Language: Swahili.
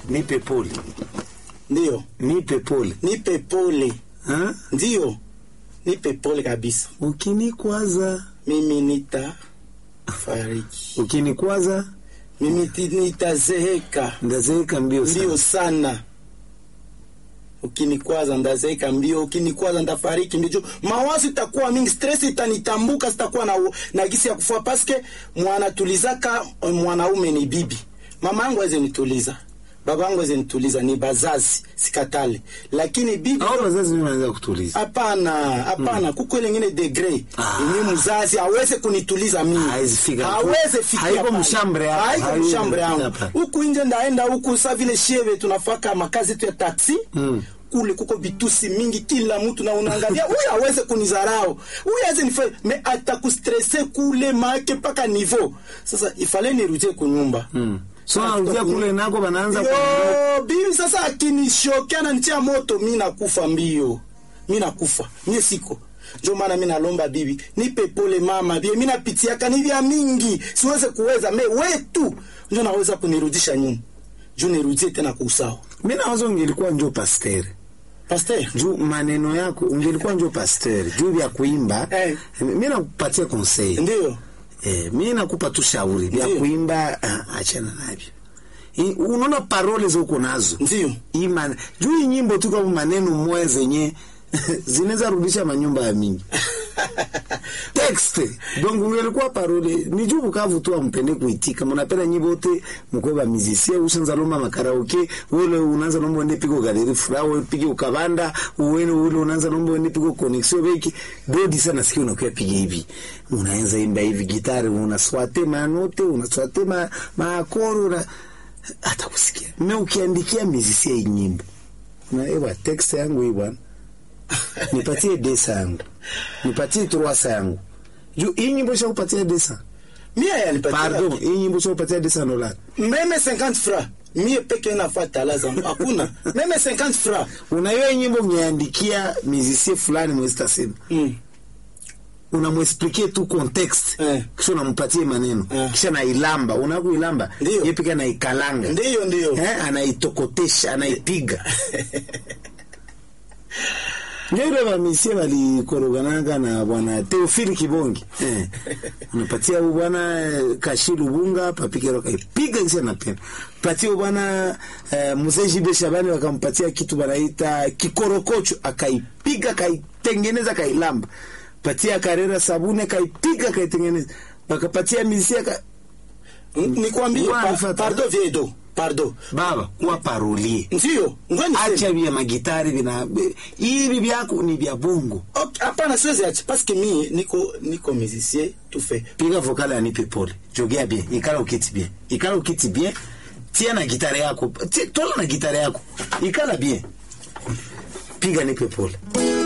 nipe pole Ndio, nipe pole nipe pole. ha? Ndio, nipe pole kabisa. ukinikwaza Mimi nita fariki, ukinikwaza mimi ti- nitazeeka ndazeeka mbio mbio sana sana. Ukinikwaza ndazeeka mbio, ukinikwaza ndafariki mbio. Mawazo itakuwa mingi, stress itanitambuka, sitakuwa na, na gisi ya kufua paske mwanatulizaka mwanaume ni bibi. Mama yangu aweze nituliza, baba yangu aweze nituliza, ni bazazi sikatale, lakini bibi au wazazi mimi wanaweza kutuliza Hapana, hapana, kuko ile ingine degree Ah. yenye mzazi aweze kunituliza mimi, Hawezi fika. hawezi fika, Haiko hapana. mshambre yako. haiko Haiwezi mshambre yangu hapana. huku nje, ndaenda huku sa vile shieve tunafaka makazi yetu ya taksi Mm. kule kuko vitusi mingi, kila mtu na unaangalia huyu aweze kunizarau, huyu aweze nifanye me atakustresse kule make mpaka nivo. Sasa ifale nirudie kunyumba mm. so narudia kule nako banaanza ku- Yo, bibi sasa akinishokea na nitia moto, mi nakufa mbio, mi nakufa mie siko njo maana mi nalomba bibi nipe pole mama, bie mi napitiaka ni vya mingi, siweze kuweza me wetu njo naweza kunirudisha nyuma, juu nirudie tena kwa usawa. mi nawaza ungelikuwa njo pastere Pasteur, juu maneno yako ungelikuwa njo pasteur juu vya kuimba Eh. mi nakupatia conseil ndio eh, mi nakupa tu shauri vya Ndiyo. kuimba ah, achana navyo I- unaona parole zoko nazo ndio Hii man- juu hii nyimbo tu kama maneno moya zenye zinaweza rudisha manyumba ya mingi texte donc ungelikuwa parole ni juu Bukavu tu ampende kuitika munapenda nyimbo yote mkoba musicien ushanza lomba makaraoke ule unaanza lomba ende piko galeri fura ule pige ukabanda uwene ule unaanza lomba ende piko connexion beki dodi sana sikio unakuwa piga hivi unaanza imba hivi gitari unaswate manote unaswate ma maakoro una hata kusikia me ukiandikia musicien hii nyimbo na ewa text yangu hii bwana nipatie desa yangu nipatie troasa yangu juu hii nyimbo shakupatia desa mie yanipatia pardon hii nyimbo shakupatia desa dola meme 50 francs mie peke nafuata lazima hakuna meme 50 francs unaiyo hii nyimbo ungeandikia musicien fulani mwezi tasema mm. unamwesplike tu context Eh. kisha unampatie maneno Eh. kisha nailamba unakuilamba Ndiyo. ye pika naikalanga ndio ndio eh, anaitokotesha anaipiga ndio ile vamisie valikorogananga na bwana Teofili Kibongi eh. unapatia huyu bwana eh, Kashi Lubunga papikero kaipiga kisha napenda patia huyu bwana eh, Mzee Jibe Shabani wakampatia kitu banaita kikorokocho akaipiga kaitengeneza kailamba patia Karera Sabune kaipiga kaitengeneza wakapatia misia ka... nikwambie Wa, pa, nifata. pardon viedo pardon baba kuwa parolie ndio ngwani acha vya magitari vina hivi vyako ni vya bongo Okay, hapana siwezi acha paske mie niko niko musicien tout fait piga vokali anipe pole jogea bien ikala ukiti bien ikala ukiti bien tia na gitari yako Ti- tola na gitari yako ikala bien piga nipe pole